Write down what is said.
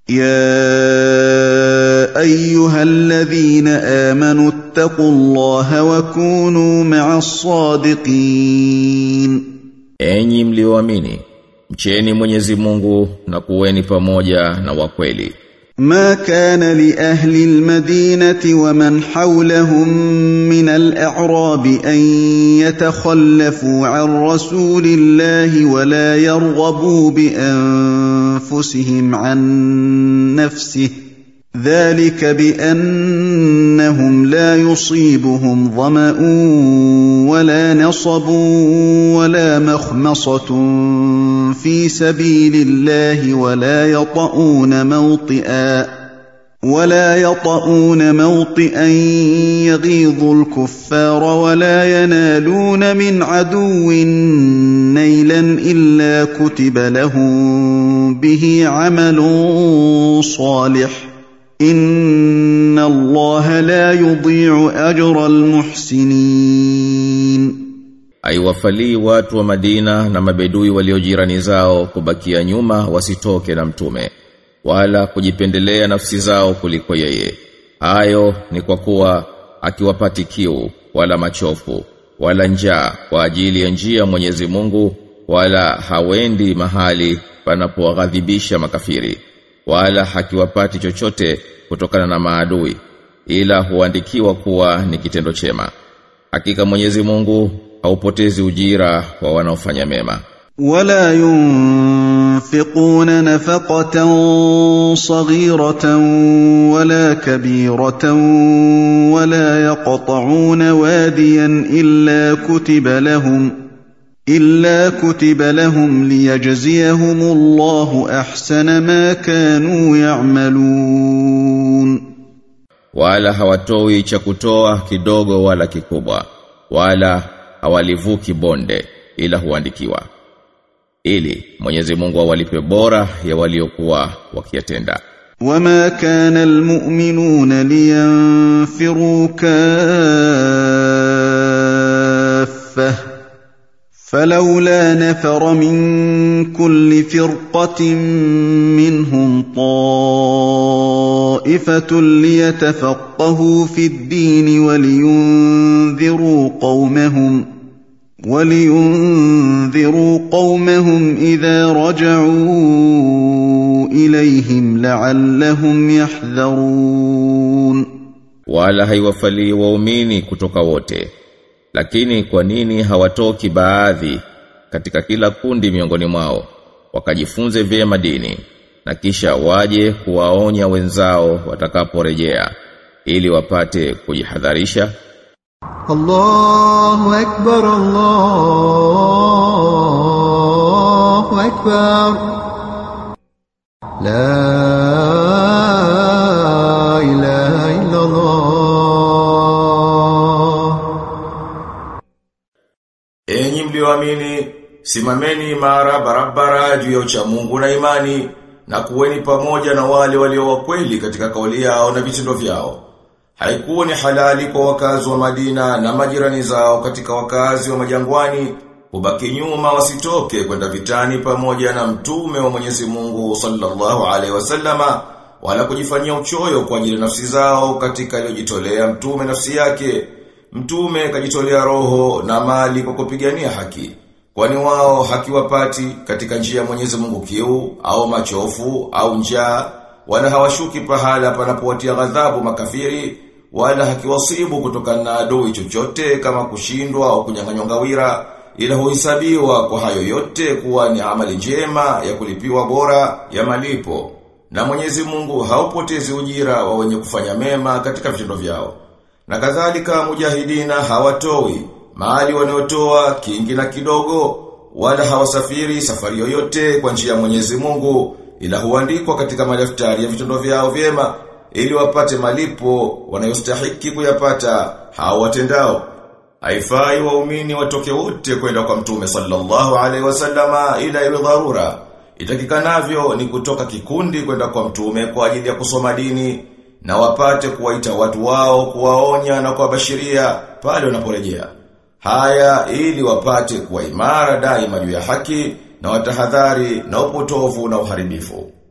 يا ايها الذين امنوا اتقوا الله وكونوا مع الصادقين Enyi mlioamini, mcheni Mwenyezi Mungu na kuweni pamoja na wakweli. ما كان لاهل المدينه ومن حولهم من الاعراب ان يتخلفوا عن رسول الله ولا يرغبوا بانفسهم عن نفسه ذلك بانهم لا يصيبهم ظما ولا نصب ولا مخمصه في سبيل الله ولا يطؤون موطئا ولا يطؤون موطئا يغيظ الكفار ولا ينالون من عدو نيلا الا كتب لهم به عمل صالح ان الله لا يضيع اجر المحسنين Aiwafalii watu wa Madina na mabedui waliojirani zao kubakia nyuma wasitoke na mtume wala kujipendelea nafsi zao kuliko yeye. Hayo ni kwa kuwa akiwapati kiu wala machofu wala njaa kwa ajili ya njia ya Mwenyezi Mungu wala hawendi mahali panapowaghadhibisha makafiri wala hakiwapati chochote kutokana na maadui ila huandikiwa kuwa ni kitendo chema. Hakika Mwenyezi Mungu haupotezi ujira wa wanaofanya mema. ولا ينفقون نفقة صغيرة ولا كبيرة ولا يقطعون واديا إلا كتب لهم إلا كتب لهم ليجزيهم الله أحسن ما كانوا يعملون Wala hawatoi cha kutoa kidogo wala kikubwa wala hawalivuki bonde ila huandikiwa ili Mwenyezi Mungu awalipe bora ya waliokuwa wakiyatenda. وما كان المؤمنون لينفروا كافة فلولا نفر من كل فرقة منهم طائفة ليتفقهوا في الدين ولينذروا قومهم ولينذروا قومهم إذا رجعوا إليهم لعلهم يحذرون Wala haiwafalii waumini kutoka wote. Lakini kwa nini hawatoki baadhi katika kila kundi miongoni mwao wakajifunze vyema dini na kisha waje kuwaonya wenzao watakaporejea ili wapate kujihadharisha الله أكبر الله أكبر لا إله إلا الله Enyi mlioamini, simameni imara barabara juu ya uchamungu na imani na kuweni pamoja na wale walio wakweli katika kauli yao na vitendo vyao. Haikuwa ni halali kwa wakazi wa Madina na majirani zao katika wakazi wa majangwani kubaki nyuma wasitoke kwenda vitani pamoja na mtume wa Mwenyezi Mungu sallallahu alaihi wasallama wala kujifanyia uchoyo kwa ajili ya nafsi zao katika aliyojitolea mtume nafsi yake. Mtume kajitolea roho na mali kwa kupigania haki. Kwani wao hakiwapati katika njia ya Mwenyezi Mungu kiu au machofu au njaa wala hawashuki pahala panapowatia ghadhabu makafiri wala hakiwasibu kutokana na adui chochote kama kushindwa au kunyang'anywa ngawira ila huhesabiwa kwa hayo yote kuwa ni amali njema ya kulipiwa bora ya malipo na Mwenyezi Mungu haupotezi ujira wa wenye kufanya mema katika vitendo vyao na kadhalika mujahidina hawatoi mali wanayotoa kingi na kidogo wala hawasafiri safari yoyote kwa njia ya Mwenyezi Mungu ila huandikwa katika madaftari ya vitendo vyao vyema ili wapate malipo wanayostahiki kuyapata hao watendao. Haifai waumini watoke wote kwenda kwa Mtume sallallahu alaihi wasallama ila iwe dharura. Itakikanavyo ni kutoka kikundi kwenda kwa Mtume kwa ajili ya kusoma dini na wapate kuwaita watu wao kuwaonya na kuwabashiria pale wanaporejea. Haya ili wapate kuwa imara daima juu ya haki na watahadhari na upotovu na uharibifu.